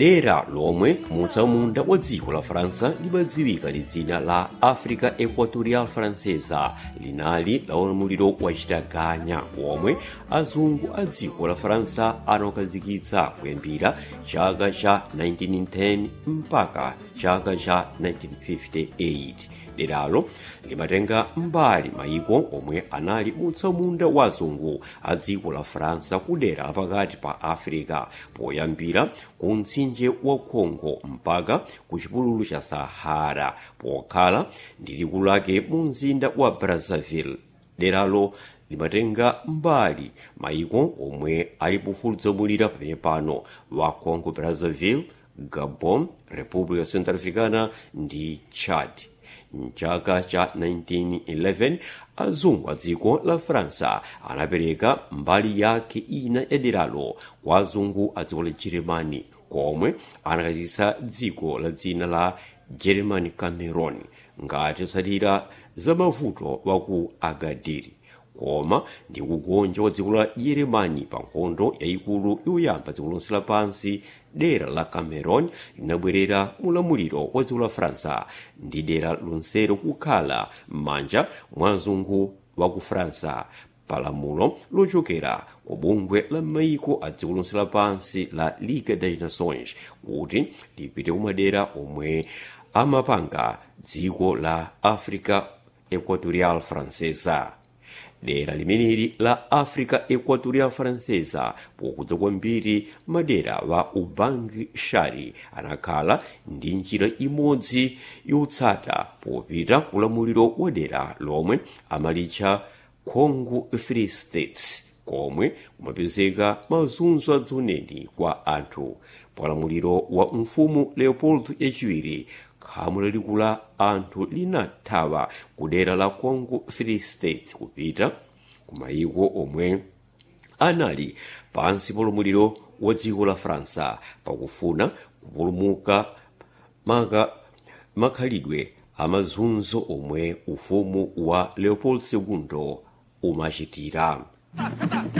dera lomwe mutsamunda wa dziko la faransa limadziwika ndi dzina la africa equatorial francesa linali la ulamuliro wachitaganya womwe azungu a dziko la faransa anaukazikitsa kuyambira chaka cha 1910 mpaka chaka cha 1958 deralo limatenga mbali maiko omwe anali mutsamunda wa azungu a dziko la faransa ku dera lapakati pa africa poyambira ku mtsinje wa congo mpaka ku chipululu cha sahara pokhala ndi likulu lake mu mzinda wa brazzaville deralo limatenga mbali maiko omwe ali pofuluzamulira pamene pano wa congo brazzaville gabon república centrafricana ndi chad mchaka cha 1911 azungu a dziko la faransa anapereka mbali yake ina ya deralo kwa azungu a dziko la jeremani komwe anakachititsa dziko la dzina la german cameron ngati otsatira za mavuto wa ku agadiri koma ndi kugonja kwa dziko la yeremani pa nkhondo yayikulu yoyamba dziko lonse lapansi dera la cameron linabwerera mulamuliro wa dziko la faransa ndi dera lonselo kukhala m'manja mwa mzungu wa ku faransa palamulo lochokera ku bungwe la maiko a dziko lonse lapansi la ligue des nations kuti lipite kumadera omwe amapanga dziko la africa equatorial francesa dera limeneli la africa equatorial francesa pokudza kwambiri madera wa ubangi shari anakhala ndi njira imodzi yotsata popita kulamuliro wa dera lomwe amalitcha congo free states komwe kumapezeka mazunzo adzoneni kwa anthu palamuliro wa mfumu leopold yachiwiri khamu lalikulu la anthu linathawa ku dera la congo free state kupita ku mayiko omwe anali pansi paulamuliro wa dziko la faransa pakufuna kupulumuka maka makhalidwe amazunzo omwe ufumu wa leopold ii umachitira